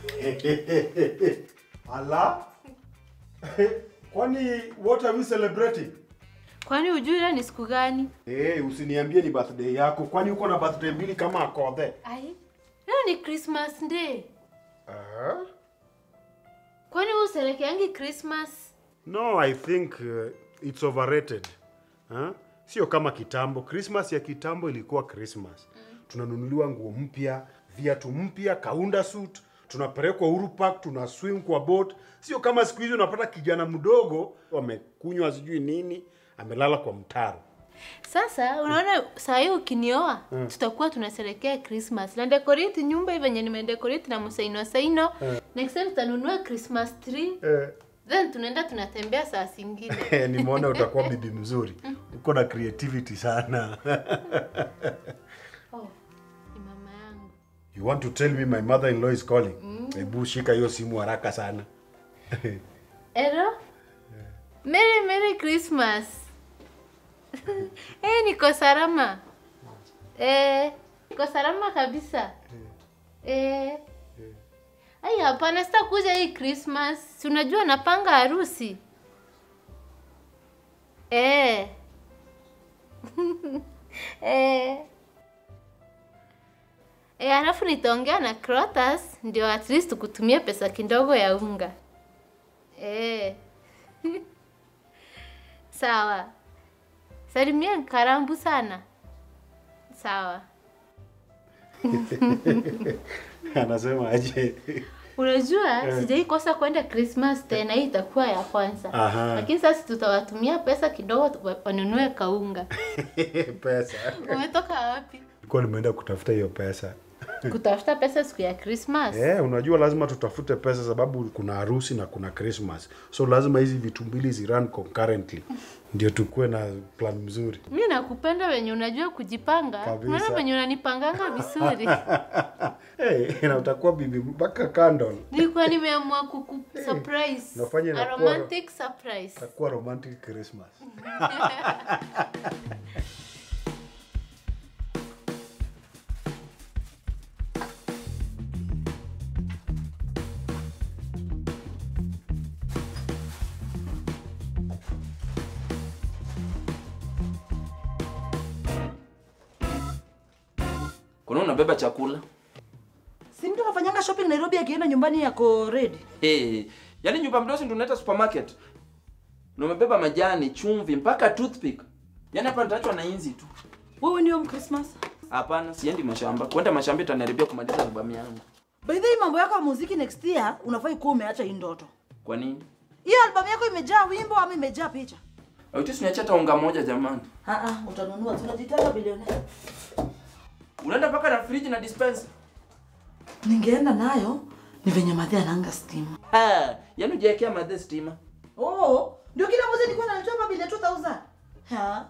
Ala? Kwani what are we celebrating? Kwani hujui leo ni siku gani? Hey, usiniambie ni birthday yako. Kwani uko na birthday mbili kama akodhe? Ai, leo ni Christmas day. Uh, Kwani wewe uselekeangi Christmas? no, I think uh, it's overrated. Huh? Sio kama kitambo. Christmas ya kitambo ilikuwa Christmas. Tunanunuliwa nguo mpya, viatu mpya, kaunda suit, tunapelekwa Uhuru Park, tuna swim kwa boat. Sio kama siku hizi unapata kijana mdogo amekunywa sijui nini, amelala kwa mtaro. Sasa unaona saa hii ukinioa tutakuwa tunaselekea Christmas. Na decorate nyumba hivi venye nimedecorate na musaino saino. Next time tutanunua Christmas tree. Eh. Then tunaenda tunatembea saa zingine. nimeona utakuwa bibi mzuri uko na creativity sana Oh, ni mama yangu. you want to tell me my mother in law is calling hebu shika hiyo simu haraka sana Ero? Merry Merry Christmas. eh, niko salama. Eh, niko salama kabisa. Eh. Ai, hapana sitakuja hii Christmas. Si unajua napanga harusi. Eh. eh. Eh, alafu nitaongea na Crotas ndio at least kutumia pesa kidogo ya unga. Eh. Sawa. Salimia Karambu sana. Sawa. anasema aje Unajua sijai kosa kwenda Christmas tena, hii itakuwa ya kwanza. Aha. Lakini sasa tutawatumia pesa kidogo tu- wanunue kaunga. pesa Umetoka wapi? nilikuwa nimeenda kutafuta hiyo pesa Kutafuta pesa siku ya Christmas. Eh, unajua lazima tutafute pesa sababu kuna harusi na kuna Christmas. So lazima hizi vitu mbili zirun concurrently. Ndio tukue na plan mzuri. Mi nakupenda wenye unajua kujipanga. Kabisa. Unaona wenye unanipanganga vizuri. hey, na utakuwa bibi mpaka candle. Nilikuwa nimeamua kuku surprise. Nafanya A inakuwa- romantic surprise. Itakuwa romantic Christmas. kuna unabeba chakula Si mtu anafanyanga shopping Nairobi akienda nyumbani yako ready. hey, yaani nyumba mdosi ndio unaita supermarket na umebeba majani chumvi mpaka toothpick yaani hapa nitaachwa na inzi tu Wewe ni home Christmas. hapana siendi mashamba kwenda mashamba itaniharibia kumaliza albamu yangu By the way, mambo yako ya muziki next year unafai kuwa umeacha hii ndoto. kwa nini Hiyo albamu yako imejaa wimbo ama imejaa picha? autis niacha hata unga moja jamani Ah ah, utanunua. Tunajitaka bilionea. unaenda mpaka na fridge na dispenser Ningeenda nayo ni venye madhe ananga stima. ha yaani ujiwekea madhe stima Oh, ndio kila mwezi nilikuwa nalitoa hapa bili ya 2000. Ha?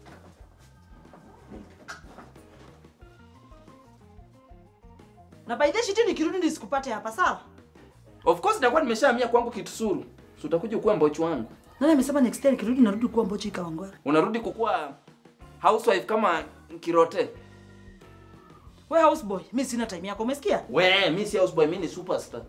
Na by the shit nikirudi nisikupate hapa sawa? of course nitakuwa nimeshahamia kwangu kitusuru so utakuja kuwa mbochi wangu Nani amesema next year nikirudi narudi kuwa mbochi kawangwara? unarudi kukuwa housewife kama kirote We houseboy, mi sina time yako, umesikia? we mi si houseboy mi ni superstar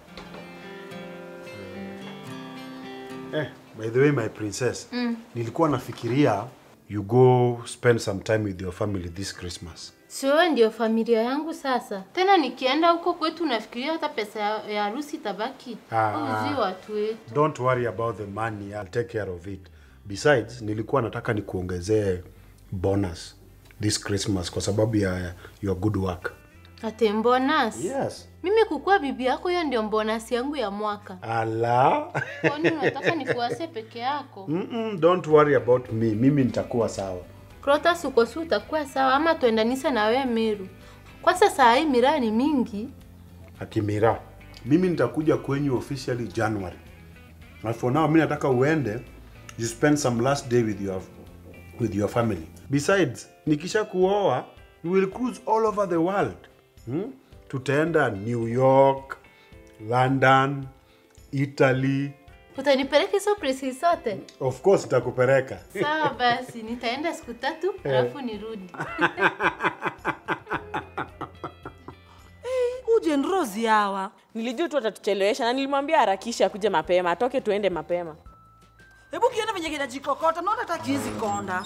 Eh, by the way my princess. Nilikuwa nafikiria you go spend some time with your family this Christmas. Sio ndio familia yangu sasa. Tena nikienda huko kwetu nafikiria hata pesa ya ya harusi itabaki. Ah. Uzi watu wetu. Don't worry about the money, I'll take care of it. Besides, nilikuwa nataka nikuongezee bonus this Christmas kwa sababu ya your good work. Ate bonus. Yes. Mimi kukuwa bibi yako hiyo ndio bonus yangu ya mwaka. Ala. Kwani unataka nikuase peke yako? Mm-mm, don't worry about me. Mimi nitakuwa sawa. Krotas uko si utakuwa sawa ama tuendanisha na wewe Meru. Kwa sasa hii miraa ni mingi. Akimira. Mimi nitakuja kwenyu officially January. And for now, mimi nataka uende you spend some last day with your with your family. Besides, nikisha kuoa, you will cruise all over the world. Hmm? Tutaenda New York, London, Italy. Utanipeleka hizo places zote? Of course nitakupeleka. Sawa basi, nitaenda siku tatu alafu nirudi. Uje Rose wachokozi hawa. Nilijua tu atatuchelewesha na nilimwambia harakisha akuje mapema, atoke tuende mapema. Hebu kiona venye kinajikokota, naona hata kizi konda.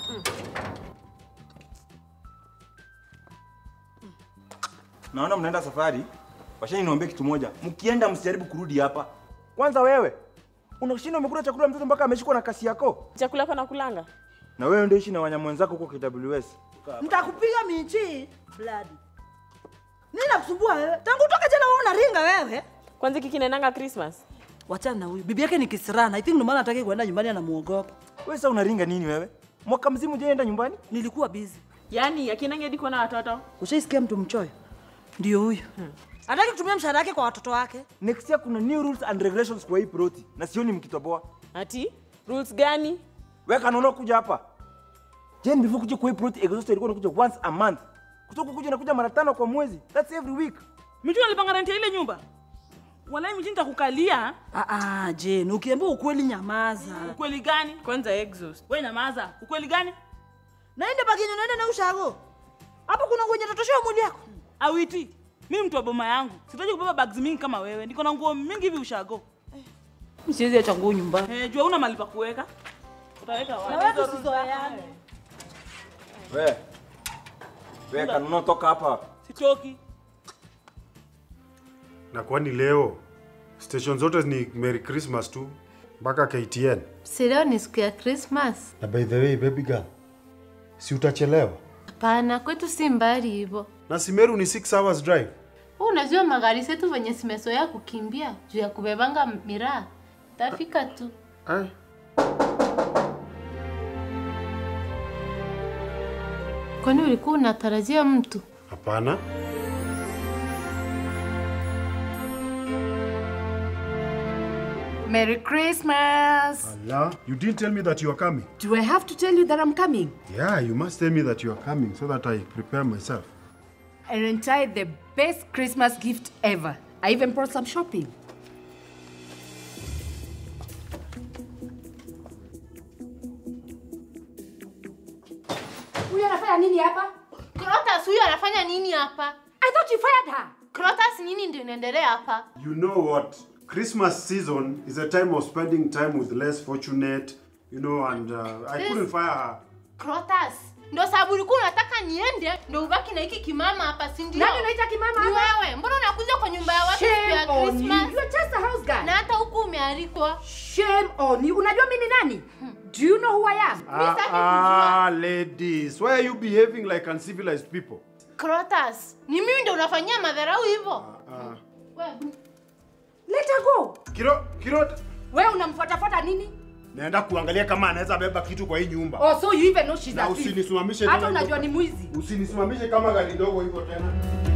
naona mnaenda safari washani niambie kitu moja mkienda msijaribu kurudi hapa kwanza wewe unashinda umekula chakula mtoto mpaka ameshikwa na kasi yako Chakula kwa nakulanga. na wewe ndio ishi na wanyama wenzako huko KWS Mtakupiga michi blood. Nini nakusumbua wewe? Tangu utoke jana wewe unaringa wewe. Kwanza kiki naendanga Christmas. Wachana na huyu. Bibi yake ni kisirana. I think ndio maana hataki kuenda nyumbani anamuogopa. wewe sasa unaringa nini wewe mwaka mzima hujaenda nyumbani Nilikuwa busy. Yaani akinange hadi kuona watoto. Ushaisikia mtu mchoyo? Ndio huyu. Hataki kutumia mshahara wake kwa watoto wake. next year kuna new rules and regulations kwa hii ploti na sioni mkitoboa Ati rules gani? wewe kanaona kuja hapa Jen before kuja kwa hii ploti exhaust ilikuwa inakuja once a month kutoka kuja nakuja mara tano kwa mwezi that's every week Mimi nalipanga rent ya ile nyumba. Walai mimi nitakukalia. Ah ah, Jane, ukiambia ukweli nyamaza. Ukweli gani? Kwanza exhaust. Wewe nyamaza. Ukweli gani? Naende bagini naenda na ushago. Hapo kuna nguo nyatotosha mwili yako. Awiti. Mimi mtu wa boma yangu. Sitaji kubeba bags mingi kama wewe. Niko na nguo mingi hivi ushago. Msiwezi acha nguo nyumbani. Eh, jua una mahali pa kuweka. Utaweka Na wapi? wewe tusizoeane. wewe wewe kanaona toka hapa Sitoki. Na kwani leo station zote ni Merry Christmas tu mpaka KTN. Si leo ni siku ya Christmas? Na by the way baby girl, si utachelewa? Hapana, kwetu si mbali hivyo. Na Simeru ni 6 hours drive. Wewe unajua magari zetu venye zimezoea kukimbia juu ya kubebanga miraa. Tafika tu. Ai. Kwani ulikuwa unatarajia mtu? Hapana. Merry Christmas! Allah, you didn't tell me that you are coming. Do I have to tell you that I'm coming? Yeah, you must tell me that you are coming so that I prepare myself. I rented the best Christmas gift ever. I even brought some shopping. Huyu anafanya nini hapa? Crotas huyu anafanya nini hapa? I thought you fired her. Crotas nini ndio inaendelea hapa? You know what? Christmas season is a time of spending time with less fortunate, you know, and uh, I This- couldn't fire her. Crotas. Ndio sababu ulikuwa unataka niende ndio ubaki na hiki kimama hapa, si ndio? Nani unaita kimama Ni hapa? wewe. Mbona unakuja kwa nyumba ya watu siku ya Shame on you. Christmas? You're just a house girl. Na hata huku umealikwa. Shame on you. Unajua mimi ni nani? Do you know who I am? Ah, sitaki ah, ladies, why are you behaving like uncivilized people? Crotas. Ni mimi ndio unafanyia madharau hivyo? Ah, Wewe. Let her go. Kiro, Kiro, Wewe unamfuatafuata nini? naenda kuangalia kama anaweza beba kitu kwa hii nyumba. Oh, so you even know she's Na a thief. usinisimamishe Hata tena unajua hivyo. ni mwizi. Usinisimamishe kama gari ndogo hivyo tena.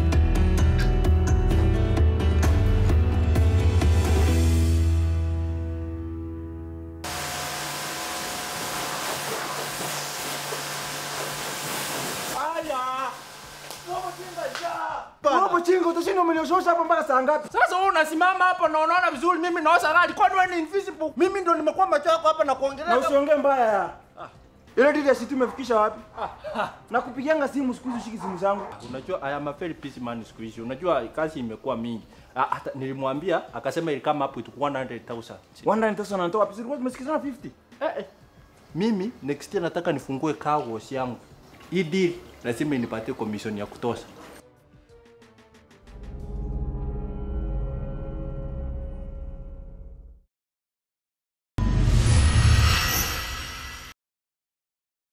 hapo chinga utashinda umenioshosha hapa mpaka saa ngapi Sasa wewe unasimama hapo na unaona vizuri, mimi naosa gari. Kwani wewe ni invisible? Mimi ndo nimekuwa macho yako hapa na na kuongelea. usiongee mbaya ya ile dili ya situ imefikisha wapi na kupigianga simu siku hizi ushiki simu zangu Unajua I am a very busy man siku hizi. Unajua kazi imekuwa mingi. Ah, Hata nilimwambia akasema ili kama hapo itakuwa 100,000. 100,000 anatoa wapi zilikuwa tumesikizana 50 Eh, eh. Mimi next year nataka nifungue car wash yangu. Hii deal lazima inipatie commission ya kutosha.